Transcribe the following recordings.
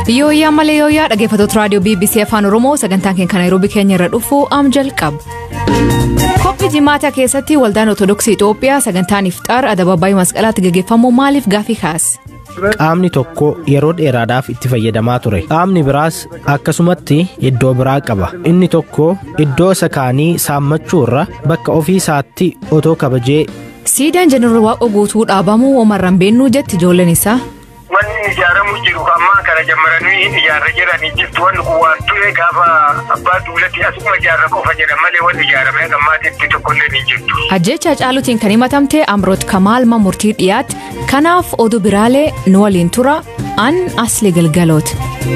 Yooyyaa malee yooyyaa dhaggeeffattoota raadiyoo BBC Afaan Oromoo sagantaan keenya kan Nairobi keenya irra dhufu am jalqaba. Qophii jimaataa keessatti waldaan Ortodoksii Itoophiyaa sagantaan ifxaar adabaabaayii masqalaatti gaggeeffamu maaliif gaafii kaase? Qaamni tokko yeroo dheeraadhaaf itti fayyadamaa ture. Qaamni biraas akkasumatti iddoo biraa qaba. Inni tokko iddoo isa kaanii saammachuu irra bakka ofii isaatti otoo kabajee. Siidaan jeneraal Waaqoo guutuu dhaabamuu Omarraan beennuu jetti ijoolleen isaa. Wanni ijaaramu jiru ammaa kana jammaranii ijaarra jedhanii jirtu wanni kun waan ture gaafa abbaa duulatti asuma ijaarra qofa jedha malee wanni ijaarame gammaatitti tokkollee ni jirtu. Ajjecha Hacaaluutiin kan himatamte Amroot Kamaal murtii dhiyaate kanaaf oduu biraalee nu waliin tura an asli galgalooti.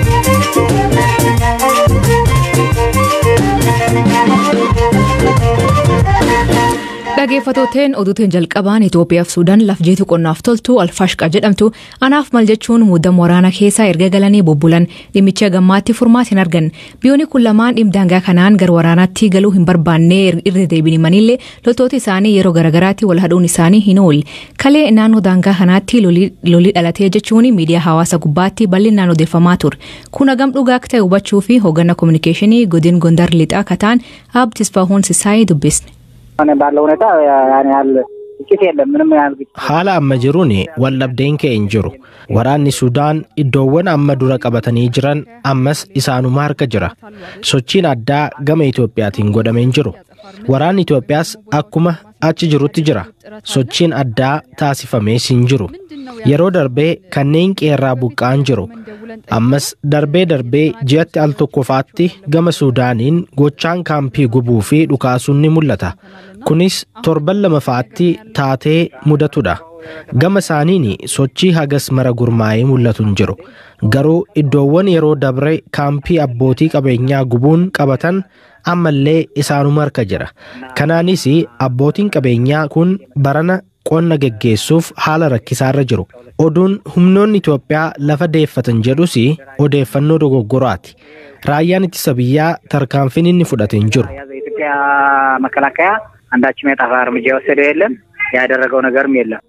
Dhaggeeffattootaan oduutiin jalqabaan Itoophiyaa fi Suudaan lafjeetu qonnaaf toltu alfaashqa jedhamtu anaaf mal jechuun muudama waraanaa keessaa erga galanii bubbulan dhimmicha gammaatti furmaata hin argan biyyoonni kun lamaan dhimdaangaa kanaan gara waraanaatti galuu hin barbaanne irra deebi'aniillee loltoota isaanii yeroo garagaraatti wal hadhuun isaanii hin oolle kalee naannoo daangaa kanaatti lolii dhalatee jechuun miidiyaa hawaasa gubbaatti bal'inaan odeeffamaa ture kun hagam dhugaa akka ta'e hubachuu fi hoogganaa koominikeeshinii godin gondar lixaa kataan abdisfaahuun sisaayii dubbisne. ባለው ሁኔታ ያን ያህል ግጭት የለም። ምንም ያህል ግጭት Haala amma jiruun waldhabdeen ka'e hin jiru. Waraanni Sudaan iddoowwan amma dura qabatanii jiran ammas isaanuma harka jira. Sochiin addaa gama Itoophiyaatiin godhame hin jiru. Waraanni Itoophiyaas akkuma achi jirutti jira. Sochiin addaa taasifamees hin jiru. Yeroo darbee kanneen qeerraa buqqa'an jiru. Ammas darbee darbee ji'atti al tokkofaatti gama Suudaaniin gochaan kaampii gubuu fi dhukaasuun ni mul'ata. Kunis torban lamafaatti taatee mudatudha. Gama isaaniin sochii hagas mara gurmaa'ee mul'atu hin jiru. Garuu iddoowwan yeroo dabre kaampii abbootii qabeenyaa gubuun qabatan ammallee isaanuma harka jira. Kanaanis abbootiin qabeenyaa kun barana qonna geggeessuuf haala rakkisaarra jiru. Oduun humnoonni Itoophiyaa lafa deeffatan jedhus odeeffannoo dogoggoraati. Raayyaan ittisa biyyaa tarkaanfiin inni fudhate hin jiru. የኢትዮጵያ መከላከያ አንዳችም የጠፋ እርምጃ የወሰደው የለም፣ ያደረገው ነገርም የለም።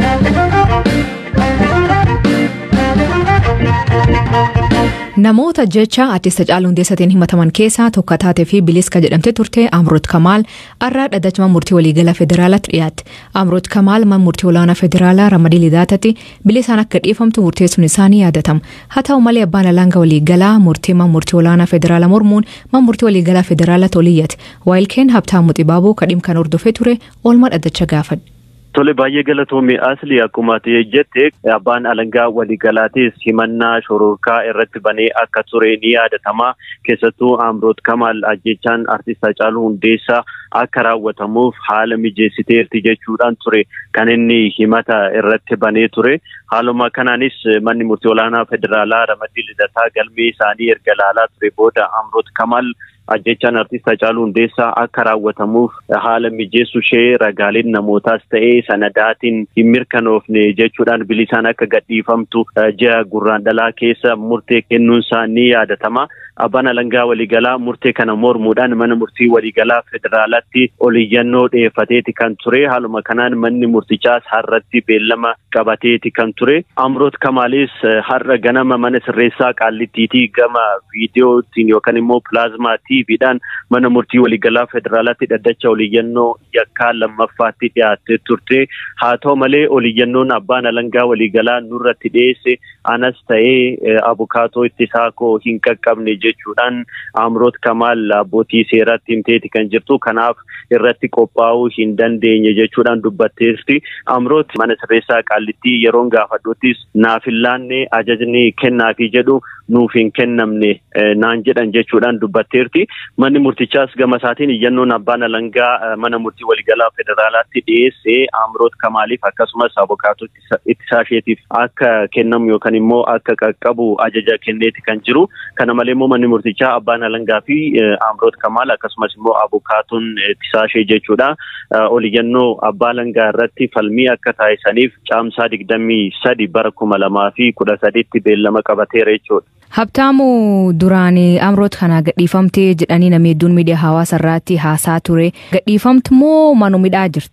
Namoota jecha artist Hacaaluu Hundeessatiin himataman keessaa tokko taatee fi biliska jedhamte turte Amroot Kamaal har'a dhaddacha murtii waliigalaa federaalaatti dhiyaatte. Amroot Kamaal mana murtii olaanaa federaalaa Ramadii Lidaatatti bilisaan akka dhiifamtu murteessuun isaanii yaadatama. Haa ta'u malee abbaan alangaa waliigalaa murtii mana murtii olaanaa federaalaa mormuun mana murtii waliigalaa federaalatti oliyyate. Waayilkeen Habtaamuu Xibaaboo kadhiim kan hordofee ture oolmaa dhaddacha gaafadhe. Tole baay'ee galatoomii asli akkuma jette abbaan alangaa waliigalaatis himannaa shororkaa irratti banee akka ture ni yaadatama. Keessattuu Amroot Kamaal ajjechaan artist Hacaaluu Hundeessaa akka raawwatamuuf haala mijeessiteerti jechuudhaan ture kan inni himata irratti banee ture. Haaluma kanaanis manni murtii olaanaa federaalaa Ramadii Lidataa galmee isaanii erga laalaa ture booda Amroot Kamaal ajjechaan artist Hacaaluu Hundeessaa akka raawwatamuuf haala mijeessu ishee ragaaleen namootaas ta'ee sanadaatiin hin mirkanoofne jechuudhaan bilisaan akka gadhiifamtu ji'a gurraandhalaa keessa murtee kennuun isaa ni yaadatama. Abbaan alangaa waliigalaa murtee kana mormuudhaan mana murtii waliigalaa federaalaatti oliyyannoo dhiyeeffateeti kan ture. Haaluma kanaan manni murtichaas har'atti beellama qabateeti kan ture. Amroot Kamaalis har'a ganama mana sirreessaa qaallittiitii gama viidiyootiin yookaan immoo pilaazmaa tiiviidhaan mana murtii waliigalaa federaalaatti dhaddacha oliyyannoo yakkaa lammaffaatti dhiyaattee turte. Haa ta'u malee oliyyannoon abbaan alangaa waliigalaa nurratti dhiyeesse anas ta'ee abukaatoo ittisaa koo hin qaqqabne jechuudhaan Amroot Kamaal abbootii seeraatti himteeti kan jirtu. Kanaaf irratti qophaa'uu hin dandeenye jechuudhaan dubbatteesti. Amroot mana sirreessaa qaallittii yeroon gaafadhuuttis naaf hin laanne ajajni kennaafi jedhu nuuf hin kennamne naan jedhan jechuudhaan dubbatteerti. Manni murtichaas gama isaatiin iyyannoon abbaan alangaa mana murtii waliigalaa federaalaatti dhiyeesse Amroot Kamaaliif akkasumas abukaatoo ittisaa isheetiif akka kennamu yookaan immoo akka qaqqabu ajaja kenneeti kan jiru. Kana malee immoo manni murtichaa abbaan alangaa fi Amroot Kamaal akkasumas immoo abukaatoon ittisaa ishee jechuudha. Oliyyannoo abbaa alangaa irratti falmii akka taasisaniif caamsaa digdamii sadi bara kuma lamaa fi kudha sadiitti beellama qabateera jechuudha. Habtaamu duraan Amroot kana gadhiifamtee jedhanii namni hedduun miidiyaa hawaasa irratti haasaa ture. Gadhiifamtu moo manumidhaa jirti?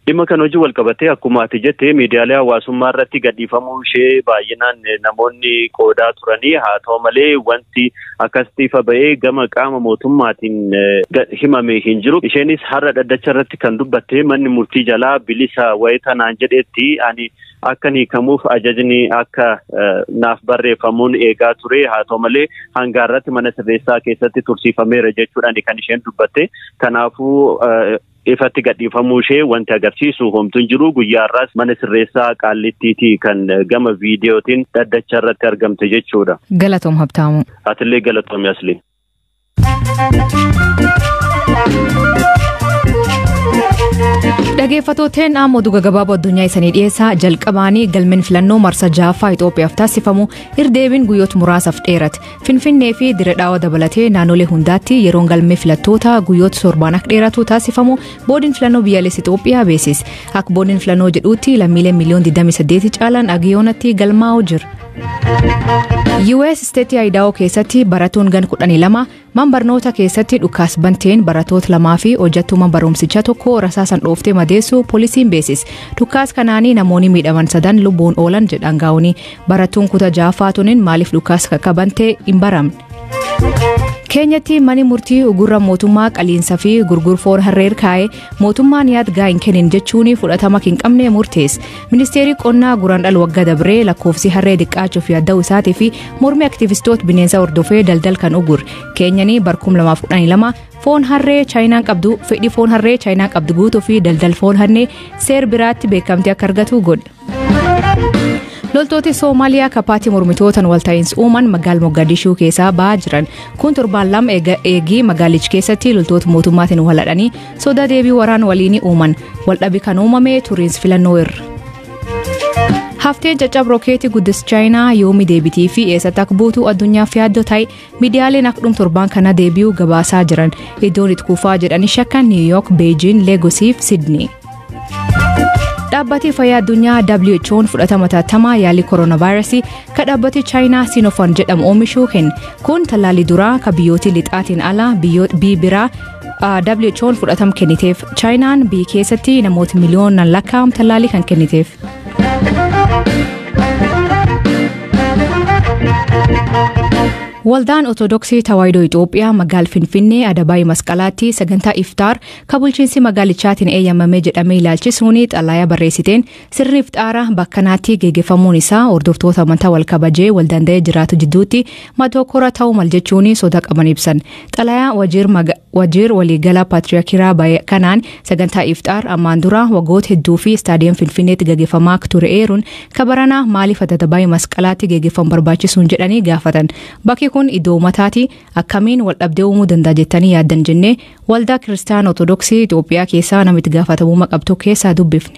Dhimma kana hojii wal qabatee akkuma ati jette miidiyaalee hawaasummaa irratti gadhiifamuu ishee baay'inaan namoonni qoodaa turanii haa ta'u malee wanti akkasitti ifa ba'ee gama qaama mootummaatiin himame hin jiru. Isheenis har'a dhaddacha irratti kan dubbatte manni murtii jalaa bilisa wayita naan jedhetti ani akka hiikamuuf ajajni akka naaf barreeffamuun eegaa ture haa ta'u malee hangaarratti mana sirreessaa keessatti tursiifameera jechuudhaan kan isheen dubbatte kanaafuu ifatti gadhiifamuu ishee wanti agarsiisu homtuun jiru guyyaarraas mana sirreessaa qaallittiitii kan gama viidiyootiin dhaddacha irratti argamte jechuudha. Galatoom Habtaamu. Atillee galatoomi asli. Dhageeffatooteen ammoo duga gabaaboo addunyaa isanii dhiyeessaa jalqabaanii galmeen filannoo marsa jaaffaa Itoophiyaaf taasifamu irdeebiin guyyoota muraasaaf dheerate. Finfinnee fi dire dhaawaa dabalatee naannolee hundaatti yeroon galmee filattoota guyyoota torbaan akka dheeratu taasifamu boodiin filannoo biyyaalessaa Itoophiyaa beeksise. Akka boodiin filannoo jedhuutti lammiileen miliyoon 28 caalan agiyoonatti galmaa'u jira. US isteetii Ayidaa'oo keessatti baratoon gan 12 man barnoota keessatti dhukaas banteen baratoota lamaa fi hojjattuuma barumsichaa tokko rasaasan dhooftee madeessu poolisiin beeksise. Dhukaas kanaanii namoonni miidhaman sadan lubbuun oolan jedhan gaa'uni baratuun kutaa jaafaatunin maaliif dhukaas kakkabantee hin baramne. keenyatti mani murtii ugurra mootummaa qaliinsa fi gurgurfoon harreer kaa'ee mootummaan yaadgaa hin kennin jechuun fudhatama hin qabne murteesse ministeerri qonnaa guraandhala waggaa dabree lakkoofsi harree xiqqaachuuf yaadda'u isaatii fi mormii aktivistoota bineensa hordofee daldal kan ugur keenyanii barkum 2012 foon harree chaayinaan qabdu fedhii foon harree chaayinaan qabdu guutuu fi daldal foon harree seer biraatti beekamtii akka argatu godhe. loltooti soomaaliyaa kapaatii mormitootaan walta'iinsa uuman magaala mogadishuu keessaa ba'aa jiran kun torbaan lama eegii magaalichi keessatti loltoota mootummaatiin waladhanii sodaa deebii waraan waliin uuman waldhabi kan uumame turiinsi filannoo irra. Hafteen caccab rookeetii guddis chaayinaa yoomi deebitii fi eessatti akka buutu addunyaaf yaaddoo ta'e miidiyaaleen akka dhum torbaan kana deebi'uu gabaasaa jiran iddoon itti kuufaa jedhanii shakkan niiwuyook beejiin leegosii fi sidnii. dhaabbati fayyaa addunyaa WHO'n fudhatama taatamaa yaalii kooronaavaayirasii kan dhaabbati chaayinaa sinofan jedhamu oomishuu kenne kun tallaalii duraa kan biyyooti lixaatiin ala biyyi biraa WHO'n fudhatama kenniteef chaayinaan biyya keessatti namoota miliyoonaan lakkaa'amu tallaalii kan kenniteef. Waldaan Ortodoksii Tawaahidoo Itoophiyaa magaal Finfinnee Adabaayii Masqalaatti sagantaa iftaar kan bulchiinsi magaalichaatiin eeyyamame jedhamee ilaalchisuun xalayaa barreessiteen sirni iftaaraa bakkanaatti geggeeffamuun isaa hordoftoota amantaa wal kabajee wal danda'ee jiraatu jidduutti matookora ta'uu mal jechuun sodaa qaban ibsan. Xalayaa wajiir waliigalaa paatriyakiraa kanaan sagantaa iftaar ammaan dura waggoota hedduu fi istaadiyeem Finfinneetti geggeeffamaa ture eeruun kabaranaa maaliif Adabaayii Masqalaatti geggeeffamu barbaachisuun jedhanii gaafatan. Bakki kun iddoo ummataati akkamiin wal dhabdee uumuu danda'a jettanii yaaddan jennee waldaa kiristaana ortodoksii Itoophiyaa keessaa namitti gaafatamummaa qabdu keessaa dubbifne.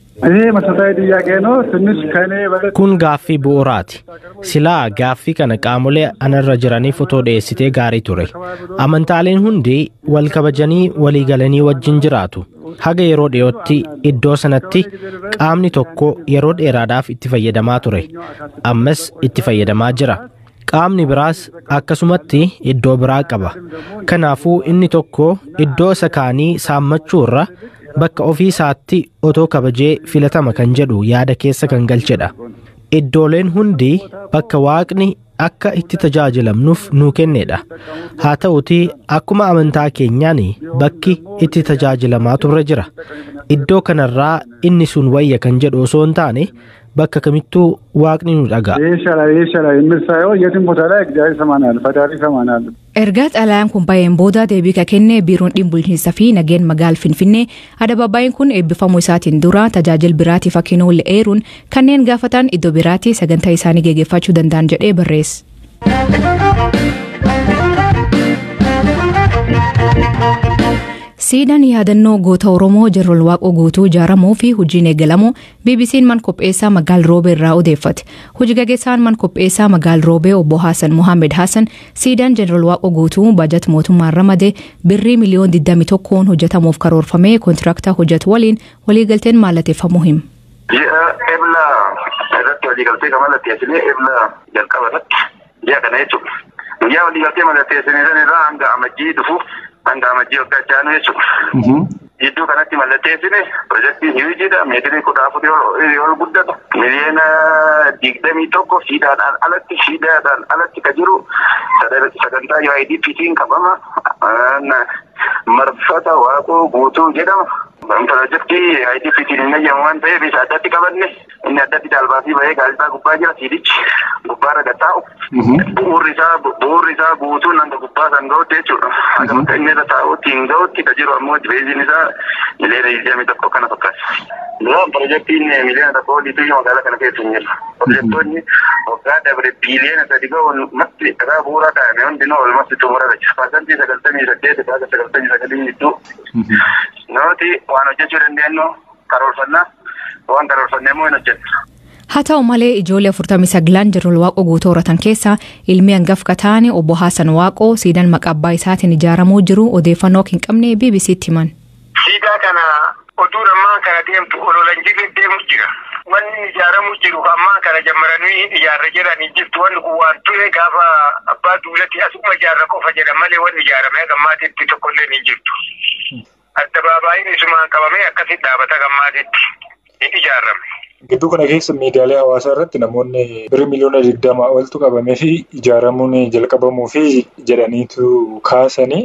Kun gaaffii bu'uuraati. Silaa gaaffii kana qaamolee anarra jiraniif otoo dhiyeessitee gaarii ture. Amantaaleen hundi wal kabajanii walii galanii wajjin jiraatu. Haga yeroo dhiyootti iddoo sanatti qaamni tokko yeroo dheeraadhaaf itti fayyadamaa ture. Ammas itti fayyadamaa jira. qaamni biraas akkasumatti iddoo biraa qaba kanaafuu inni tokko iddoo isa kaanii saammachuu irra bakka ofii isaatti otoo kabajee filatama kan jedhu yaada keessa kan galchedha iddooleen hundi bakka waaqni akka itti tajaajilamnuuf nuu kennedha haa ta'uti akkuma amantaa keenyaan bakki itti tajaajilamaa turre jira iddoo kanarraa inni sun wayya kan jedhu osoo hin taane bakka kamittuu waaqni nu dhaga'a. Erga xalayaan kun baay'een booda deebii ka kenne biiroon dhimma bulchiinsaa fi nageen magaal Finfinnee adabaabaayeen kun eebbifamuu isaatiin dura tajaajila biraatiif akka hin oolle eeruun kanneen gaafatan iddoo biraatti sagantaa isaanii geggeeffachuu danda'an jedhee barreesse. siidaan yaadannoo goota oromoo jeneraal waaqoo guutuu ijaaramuu fi hojiin eegalamu bbc'n man qopheessaa magaal roobee irraa odeeffate hojii gaggeessaan man qopheessaa magaal roobee obbo haasan mohaammed haasan siidaan jeneraal waaqoo guutuu baajat mootummaan ramade birrii miliyoon 21 hojjetamuuf karoorfamee kontiraaktaa hojjetu waliin waliigalteen mallateeffamuu hima. Ji'a ebla irratti waliigaltee kan mallatteessinee ebla jalqaba irratti ji'a kana jechuudha. Guyyaa waliigaltee mallatteessinee san irraa hanga amajjii dhufuuf hanga amajjii waggaa jaanu jechuudha. Jidduu kanatti mallatteessine pirojektiin hiwijiidha. Meetirii kudha afurii ol guddatu. Miliyoona digdamii tokko shiidhaan alatti shiidhaan alatti ka jiru sagantaa UIDPtiin qabama. Marfata waaqoo guutuu jedhama. Pirojektii UIDPtiin hin eeyyamu waan ta'eef isa addatti qabanne inni addatti daalbaasii bahee gaazexaa gubbaa jira siidichi gubbaarra gattaa'u. Bu'uurri isaa bu'uurri isaa guutuun hanga gubbaa kan ga'utti jechuudha. Hanga inni irra taa'utti hin ga'utti ka jiru ammoo beeziin isaa miliyoona digdamii tokko kana fakkaata. Duraan pirojektiin miliyoona tokko oliitu magaalaa kana keessa hin jiru. Pirojektoonni waggaa dabre biiliyoona sadi ga'uun masti dhagaa bu'uuraa kaa'ame hundinuu olmatti xumurara jira. Paasantii sagaltamii saddeet hanga sagaltamii sagalii gidduu. Nooti waan hojjechuu dandeenyu karoorfannaa waan karoorfannee immoo hin hojjennu. Haa ta'u malee ijoollee afurtamii saglan Jeneraal Waaqoo guutuu horatan keessaa ilmi hangafka ta'an obbo Haasan Waaqoo siidaan maqaa abbaa isaatiin ijaaramuu jiru odeeffannoo hin qabne BBC'tti himan. Siidaa kana oduu ammaa kana deemtu ololan jirre deemu jira. Wanni ijaaramuu jiru ammaa kana jammaranii ijaarra jedhanii jirtu wanni kun waan ture gaafa abbaa duulatti asuma ijaarra qofa jedhan malee wanni ijaarame gammaatitti tokkollee hin jirtu. Addabaabaayii isumaan qabamee akkasitti dhaabata gammaatitti hin ijaarame. Gidduu kana keessa miidiyaalee hawaasaa irratti namoonni birrii miliyoona digdamaa oltu qabamee fi ijaaramuun jalqabamuu fi jedhaniitu kaasanii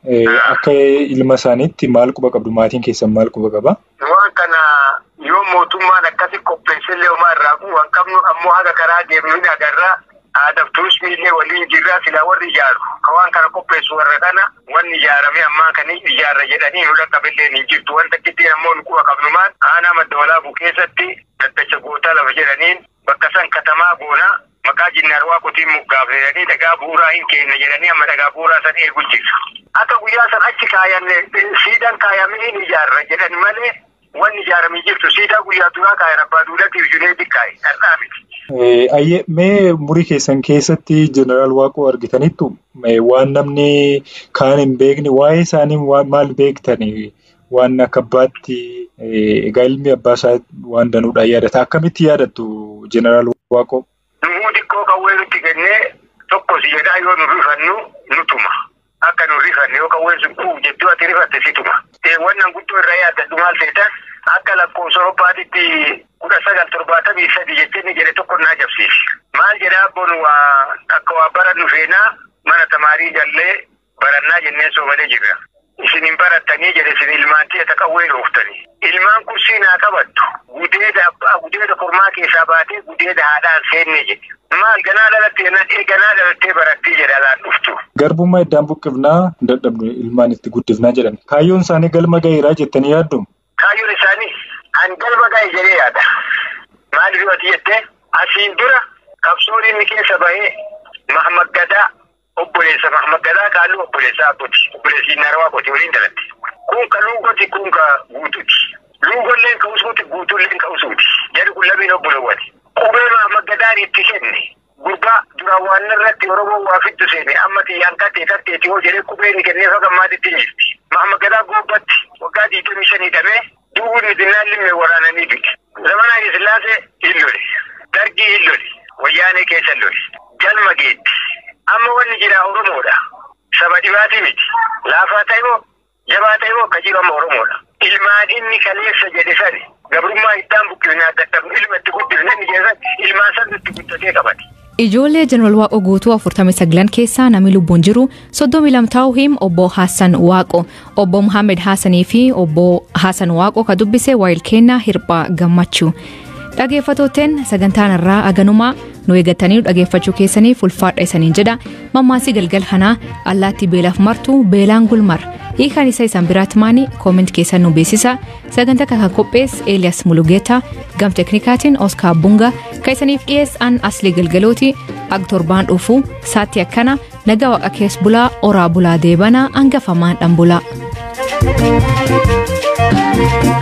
akka ilma isaaniitti maal quba qabdu maatiin keessan maal quba qaba? Waan kana yoo mootummaan akkasi qopheessillee homaa irraa waan qabnu ammoo haga karaa deemnu hin agarraa aadaaf turismiillee waliin jirraa silaa warri ijaaru ka waan kana qopheessu warra kana wanni ijaarame ammaa kan ijaarra jedhanii nu dhaqqabillee hin jirtu wanta giddeen ammoo nu quba qabnumaan aanaa madda walaabuu keessatti daddacha gootaa lafa jedhaniin bakka san katamaa goonaa maqaa jinnaar waaqotiin muggaafatanii dhagaa bu'uuraa hin kenna jedhanii amma dhagaa bu'uuraa san eegu jira. Akka guyyaa san achi kaayanne siidaan kaayamee hin ijaarra jedhan malee wanni ijaaramee jirtu siidaa guyyaa duraa kaayan abbaa duulatiif juneetti kaaye har'aa miti. Ayyee mee murii keessan keessatti jeneraal Waaqoo argitaniittu waan namni kaan hin beekne waa'ee isaanii maal beektani waan akka abbaatti egaa ilmi abbaa isaa waan danuudhaan yaadata akkamitti yaadattu jeneraal Waaqoo? Nummuu xiqqoo qawwee nutti kennee tokko si jedhaa yoo nu rifannu nu tuma. Akka nu rifanne yoo qawween sun kuuf jettu ati rifatte si tuma. Wannan guddoo irraa yaaddadhu maal ta'etan akka lakkoofsa Awurooppaatitti kudha sagal torbaatamii sadi jettee ni jedhe tokko na jabsiisi. Maal jedhaa abboon waa akka waa barannu feenaa mana tamaarii jallee barannaa jennee soomalee jirra. Isin hin barattanii jedhe isin ilmaantii ata qawwee dhooftanii. Ilmaan kursii naa qabattu gudeeda abbaa gudeeda kormaa keessaa baatee gudeeda haadhaan seenne jedhe. Maal ganaa dhalattee nadhee ganaa dhalattee barattii jedhe alaan dhuftu. Garbummaa iddaan buqqifnaa hin dadhabnu ilmaan itti guddifnaa jedhan. Kaayyoon isaanii galma gaheeraa jettanii yaaddu? Kaayyoon isaanii an galma gahe jedhee yaada. Maaliif ati jettee asiin dura qabsoon inni keessa bahee Mahamad Gadaa obboleessa Mahamad Gadaa kaalluu obboleessa Abbooti. Obboleessi Narawaa Qooti waliin dalatti. Kun ka luugoti kun ka guutuuti. Luugolleen ka usuuti guutuulleen ka usuuti. Jedhu kun lamiin obbolowwati. Qubee Mahamad Gadaan itti kenne. Gurbaa duraan waan irratti Oromoon waa fiddu seene amma xiyyaan kattee katteeti yoo jedhee qubee inni kennee faga maatitti jirti. Mahamad Gadaa goobbatti waggaa digdamii shanii dhamee duwwun midinnaan limmee waraananii du'e. Zamanaa Sillaasee hin lole. Dargii hin lole. Wayyaanee keessa lole. Galma geetti. Amma wanni jira Oromoodha. Saba dhibaatii miti. Laafaa ta'e moo jabaa ta'e moo ka jiru amma Oromoodha. Ilmaan inni kaleessa jedhe sani gabrummaa iddaan buqqifnaa dadhabnu ilma itti guddifne inni jedhe ilmaan san itti guddatee qabate. Ijoollee Jeneraal Waaqoo guutuu 49 keessaa namni lubbuun jiru 32 ta'uu him obbo Hassan Waaqoo obbo Muhammed Hassanii fi obbo Hassan Waaqoo ka dubbise waayil kennaa hirphaa gammachuu. Dhageeffatooteen sagantaan irraa aganumaa nu eeggatanii dhageeffachuu keessaniif ulfaadha isaniin jedha mammaasii galgal kanaa allaattii beelaaf martu beelaan gulmar hiikaan isa isan biraatti maanii koomenti keessan nu beeksisa sagantaa kana qophees eeliyas mulugeetaa gam teknikaatiin oskaar bunga kan isaniif dhiyeessan asli galgalooti ag torbaan dhufuu saatti akkana nagaa waaqa kees bulaa oraa bulaa deebanaa hangafamaan dhan bulaa.